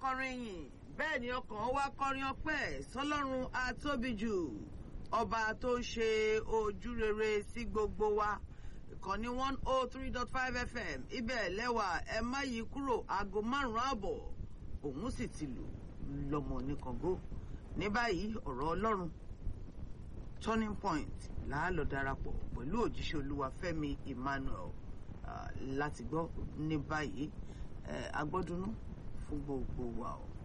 kọrin yìn bẹ́ẹ̀ ni ọkàn wa kọrin ọpẹ́ sọlọ́run atóbijù ọba tó ṣe ojú rere sí gbogbo wa ìkànnì one oh three dot five fm ibẹ̀ lẹ́wà ẹ má yí kúrò aago márùn-ún ààbọ̀ òun sì ti lù lọ́mọ oníkàngó ní báyìí ọ̀rọ̀ ọlọ́run turning point láàlọ́ darapọ̀ pẹ̀lú òjíṣẹ́ olúwa fẹ́mi emmanuel láti gbọ́ ní báyìí agbọ́dúnú fún gbogbo wa o.